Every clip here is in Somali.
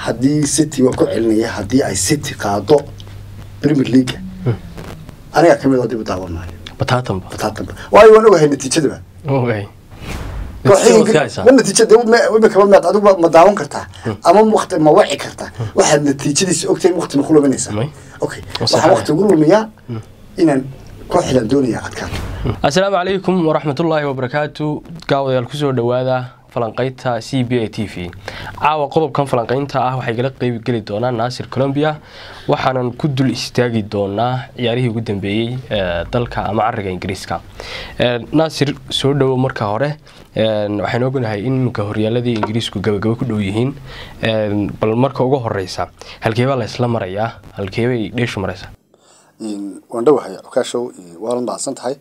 haddii city waa ku celinaya haddii ay city qaado premier league aniga kamid oo dib u daawan maayo bataatanba bataatanba waayo waan ogahay natiijadaba okay kooxihii Natiijada ka haysaa? ma natiijada imikaba meed adigu ma daawan kartaa ama waqti ma waci kartaa waxaad natiijadiisa ogtahay waqti ma ku luminaysaa May. okay Waa waxaan sax. waqti ugu lumiyaa inaan kooxdan doonaya adkaato asalaamu calaykum waraxmatullaahi wabarakaatu gaawadayaal kusoo dhowaada falanqaynta c b a t v caawa qodobkan falanqaynta ah waxay gala qeyb geli doonaa naasir colombia waxaanan ku dul istaagi doonaa ciyaarihii ugu dambeeyey ee dalka ama cariga ingiriiska Ee, naasir soo dhowo marka hore Een, waxaan ognahay in iminka horyaaladii ingiriisku gabagabo ku dhow yihiin Een, bal marka ugu horeysa halkeebaa la isla marayaa halkeebay dheeshu maraysaa waan dhowahay okaashow waana mahadsan tahay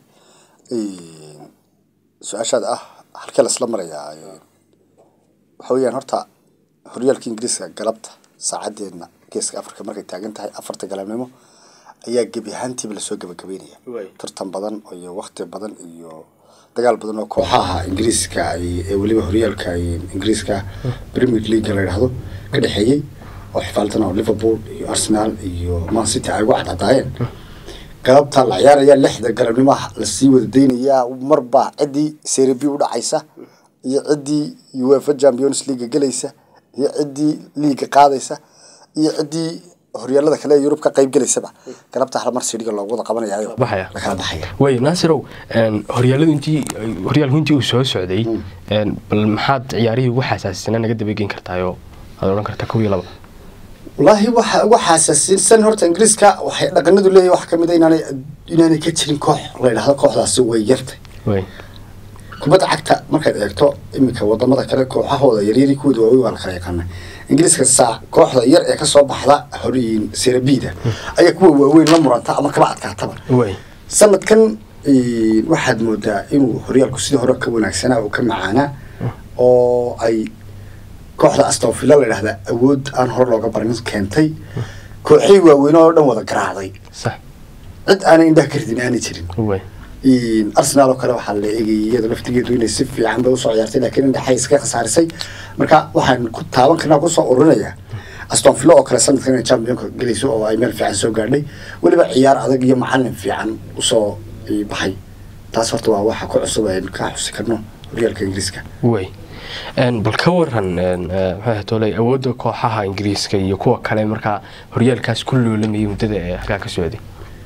su-aashaada ah halkee lasla marayaa waxa weeyaan horta horyaalka ingiriiska galabta saacadeedna geeska afrika markay taagan tahay afarta galabnimo ayaa gebi ahaantiiba lasoo gabagabeynaya tartan badan iyo wakti badan iyo dagaal badan oo kooxaha ingiriiska ay- ee weliba horyaalka ingiriiska premier league la yidhaahdo ka dhexeeyey oo xifaaltan oo liverpool iyo arsenal iyo man city ay ugu cadcadaayeen galabta la ciyaaraya lixda galabnimo lasii wada daynayaa marba ciddii serie b u dhacaysa iyo ciddii uefa champions league gelaysa iyo ciddii liiga qaadaysa iyo ciddii horyaalada kale ee yurub ka qayb gelaysaba galabta hal mar sidhiga loogu wada qabanayaayo Baxaya. la kala baxaya way naasirow een, horyaaladu intii horyaalku intii uu soo socday een, bal maxaad ciyaarihii ugu xasaasisana naga dabageyn kartaayoo aad odhan kartaa kow iyo laba wallaahi waxa ugu xasaasiinsan horta ingiriiska waxay dhaqanadu leeyahay wax kamid a inaanay inaanay ka jirin koox la yidhaahdo kooxdaasi way yartay way kubadda cagta markaad eegto iminka wadamada kale kooxahooda yaryari kuwooda waaweyn waa la kala yaqaana ingiriiska saa kooxda yar ee kasoo baxda horiyin serabida ayaa kuwa waaweyn la muranta ama kaba adkaataba way sanadkan eh, waxaad moodaa inuu horyaalku sidii hore ka wanaagsanaa oo ka macaanaa oo ay kooxda astonvilla la yidhahda awood aan hore looga barin keentay kooxihii waaweyn oo dhan wada garaacday sax cid aanay indhaha ka ridin aanay jirin way arsenal oo kale waxaa la eegayay iyada laftigeedu inay si fiican bay usoo ciyaartay laakiin indhaxay iska khasaarisay marka waxaan ku taaban karnaa kusoo ururinayaa aston villa oo kale sanadkan inay championka gelayso oo ay meel fiican soo gaadhay weliba ciyaar adag iyo macalin fiican usoo eh, baxay taas horta waa waxa ku cusub aynu ka xusi karno horyaalka ingiriiska way Een, bal ka waran een, eh, maxay ahayd tolay awoodda kooxaha ingiriiska iyo kuwa kale markaa horyaalkaas ku loolamayay muddada ee halkaa ka socday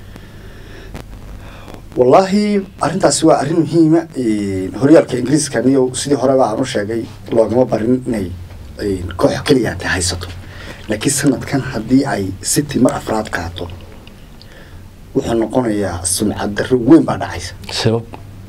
wallaahi arrintaasi waa arrin muhiima horyaalka ingiriiska niyo sidii horeba aan u sheegay loogama barin inay eh, koox keliya ta haysato laakiin sanadkan haddii ay city mar afraad qaato wuxuu noqonayaa sumcad darro weyn baa dhacaysa sabab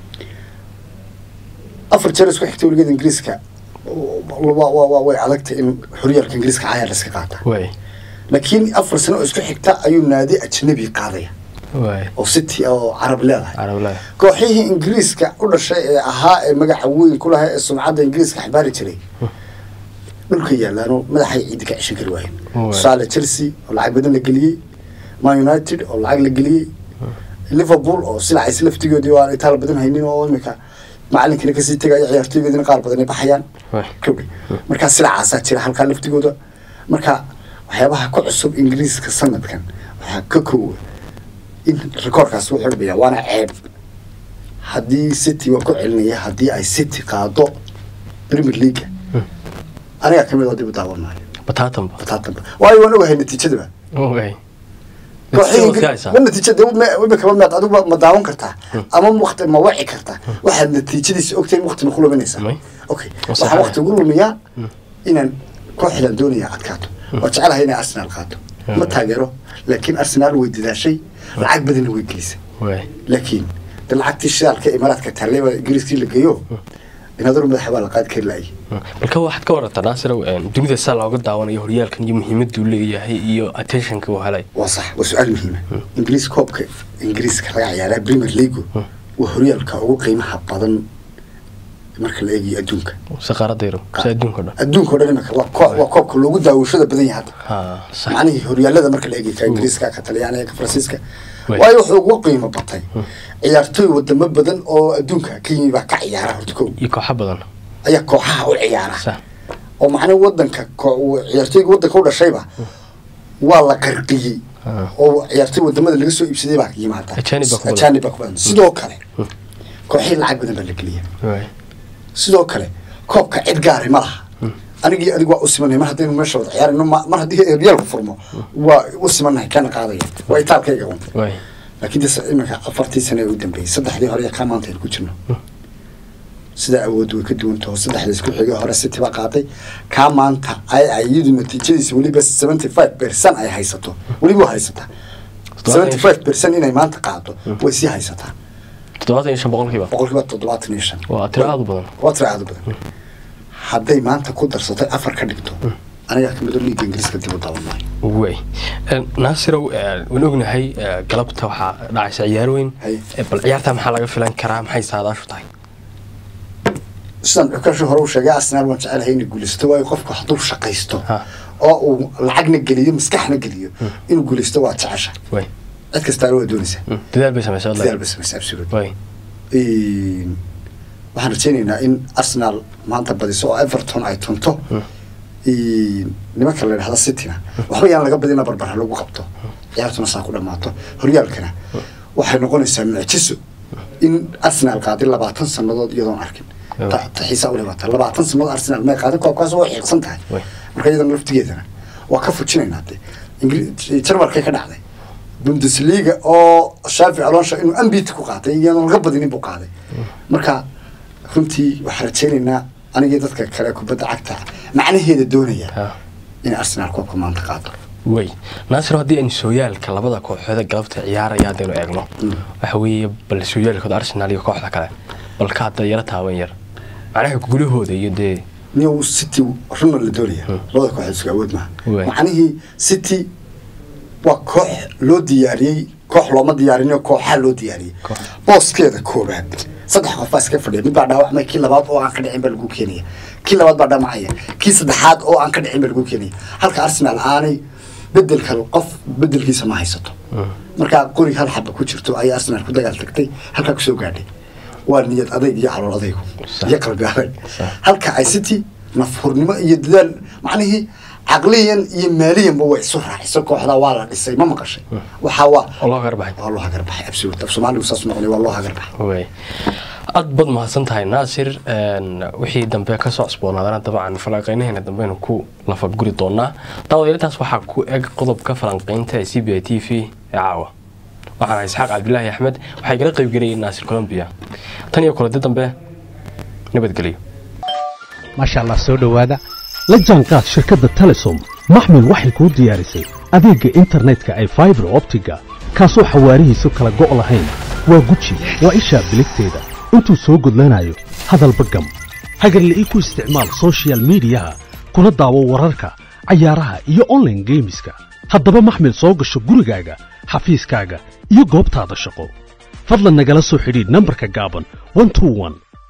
afar jeer isku xigtay weligeeda ingiriiska wa- wa- wa- way adagtay in horyaalka ingiriiska cayaar la iska qaata way laakiin afar sano oo isku xigta ayuu naadi ajnabi qaadaya way oo city oo carab leedahay carablaha kooxihii ingiriiska u dhashay ee ahaa ee magaca weyn ku lahaa ee sumcadda ingiriiska xambaari jiray dhulka yaalaano madaxay ciidda ka ceshan kari waayeen Waay. tusaale chelsea oo lacag badan la geliyey man united oo lacag la geliyey liverpool oo silacays laftigoodii oo aan itaal badan haynin oo imika macalinkina kasii tegaya ciyaartooygoodina qaar badan ay baxayaan way Kowdii. marka silacaasaa jira halkaa laftigooda marka waxyaabaha ku cusub ingiriiska sanadkan waxaa ka koowa in rikoorkaas wuxuu dhimayaa waana ceeb haddii city waa ku celinaya haddii ay city qaado premier league aniga kamid oo dib u daawan maayo bataatanba bataatanba waayo waan ogahay natiijadaba way kooxihii Natiijada ka Ingir- haysaa? ma natiijada imikaba meed adigu ma daawan kartaa ama waqti ma waci kartaa waxaad natiijadiisa ogtahay waqti ma ku luminaysaa May. okay Waa waxaan sax. waqti ugu lumiyaa inaan kooxdan doonaya adkaato oo jecelahay inay arsenal qaato ma taageero laakiin arsenal way dadaashay lacag badanna way gelisay way laakiin de lacagtii shidaalka imaaraadka taallay baa ingiriiskii la geeyo inadur madaxa baa la qaadi kari laayay balka waxaad ka warataa naasirow een, dunida saa looga daawanayo horyaalkan iyo muhiimaduu leeyahay iyo attentionka uu helay waa sax waa su-aal muhiima ingiriis koobka ingiriiska laga ciyaaraa premier league waa horyaalka ugu qiimaha badan marka la eegayo adduunka saqaaradda yaro si adduunka o dhan adduunka o dhan imika waa koox waa koobka loogu daawashada badan yahay hadda ha sax macnihii horyaalada marka la eegay ka ingiriiska ka talyaaniga ka faransiiska Way. waayo wuxuu ugu qiimo batay ciyaartooy wadamo badan oo adduunka ka yimi baa ka ciyaara horta kow iyo kooxo badan ayaa kooxaha u ciyaara sax oo macnaha wadanka ko- uu ciyaartooyga wadanka u dhashayba waa la qarqiyey Ah. oo ciyaartooy wadamada laga soo iibsaday baa yimaada Ajaanib baa ku badan. ajaanib baa ku badan sidoo kale kooxihii lacag badan baa la geliya waay sidoo kale koobka cid gaari ma laha anigii adigu waa u simanay mar haddaynu meesha wada ciyaarino ma- mar haddii reelku furmo waa u simanahay kana qaadaya waa itaalkayga un waay laakiin de iminka afartii sane ee u dambeeyey saddexdii hore iyo kaa maanta aynu ku jirno sidaa awood way ka duwan taho saddexdii isku xigay hore city baa qaaday kaa maanta ay ay iyadu natiijadiisa weliba seventy five percent ay haysato weliba waa haysataa seventy five percent inay maanta qaado way sii haysataa toddobaatan iyo shan boqolkiiba boqolkiiba toddobaatan iyo shan waa tiro aad u badan waa tira aad u badan hadday maanta ku darsatay afar ka dhigto anigaa kamid oo liiga ingiriiska dib u daawan maayo way naasirow eh, waan ognahay eh, galabta waxaa dhacaysa ciyaar weyn Hay. Eh, bal ciyaarta maxaa laga filan karaa maxay saadaashu tahay sidaan xukaashu hore u sheegay arsenal waan jecelahay inay guulaysato waayo qofku hadduu shaqaysto Ha. oo uu lacagna geliyo maskaxna geliyo inuu guulaysto waa jecesha way cid kastaana waa doonaysaa Mm, dadaal bay samaysa wallahi. dadaal bay samaysa absolute way Een, waxaan rajaynaynaa in arsenal maanta badiso oo everton ay tunto Een, nimanka la idhahda cityna waxba yaan laga badina barbara lagu qabto ciyaartuna saa ku dhammaato horyaalkana waxay noqonaysaa mucjiso in arsenal qaaday labaatan sannadood iyadoon arkin Way. Ta- ta xiisaa u dhibata labaatan sannadood arsenal may qaadin koobkaas waa xiiqsan tahay Way. marka iyadana laftigeedana waa ka fujinaynaa de Ingri- jarmalkay ka dhacday bundesliga oo shaafi alonsha inuu ambit ku qaatay iyadoon laga badinin buu qaaday marka runtii waxaan rajaynaynaa anigii dadka kale kubadda cagta macnaheeda doonaya Ha. in arsenal koobka maanta qaado way naasir haddii aynu sooyaalka labada kooxood ee galabta ciyaaraya haddaynu eegno waxa weeye bal sooyaalkooda arsenal iyo kooxda kale balka hadda yara taaban yar macnaha gulahooda iyo dee new city runa la doonaya labada kooxood isku awood maaha Waay. macnihii city waa koox loo diyaariyey koox looma diyaarin kooxaa loo diyaariyey Koox. booskeeda koobaad saddex qof baa iska fadhiya mid baa dhaawacmay kii labaad oo aan ka dhicin baa lagu keenaya kii labaad baa dhaamacaya kii saddexaad oo aan ka dhicin baa lagu keenaya halka arsenal aanay bedelka qof bedelkiisa ma haysato markaa qori hal xaba ku jirto ayay arsenal ku dagaal tagtay halkaa kusoo gaadhay waa niyad adayg iyo calool adaygu Sax. iyo qalbi adag Sax. halka ay city nafhurnimo iyo dadaal macnihii caqliyan iyo maaliyanba way isu raaciso kooxda waa la dhisay ma maqashay waxaa waa oo loo garbaxay waa loo hagarbaxay absolute af soomaaligu saas noqonay waa loo hagarbaxay way aad baad mahadsan tahay naasir een, wixii dambe kasoo cusboonaadana dabcan falanqeynaheena dambeynu ku lafaguri doonaa daawadayartaas waxaa ku eg qodobka falanqeynta ee c b i t v ee caawa waxaan ahay isxaaq cabdilaahi axmed waxay gala qeybgelayeen naasir colombia tan iyo kuladi dambe nabadgelyo maasha allah soo dhowaada la jaanqaad shirkadda telesom maxmil waxay kuu diyaarisay adeegga internetka ay faibar optiga kaasoo xawaarihiisu kala go' lahayn waa guji waa ishaa biligteeda intuu soo gudlanayo hadalba gam hagarle ii ku isticmaal soshiyal miidiyaha kuna daawo wararka cayaaraha iyo online geemiska haddaba maxmil soo gasho gurigaaga xafiiskaaga iyo goobtaada shaqo fadlan nagala soo xidhiidh nambarka gaaban 121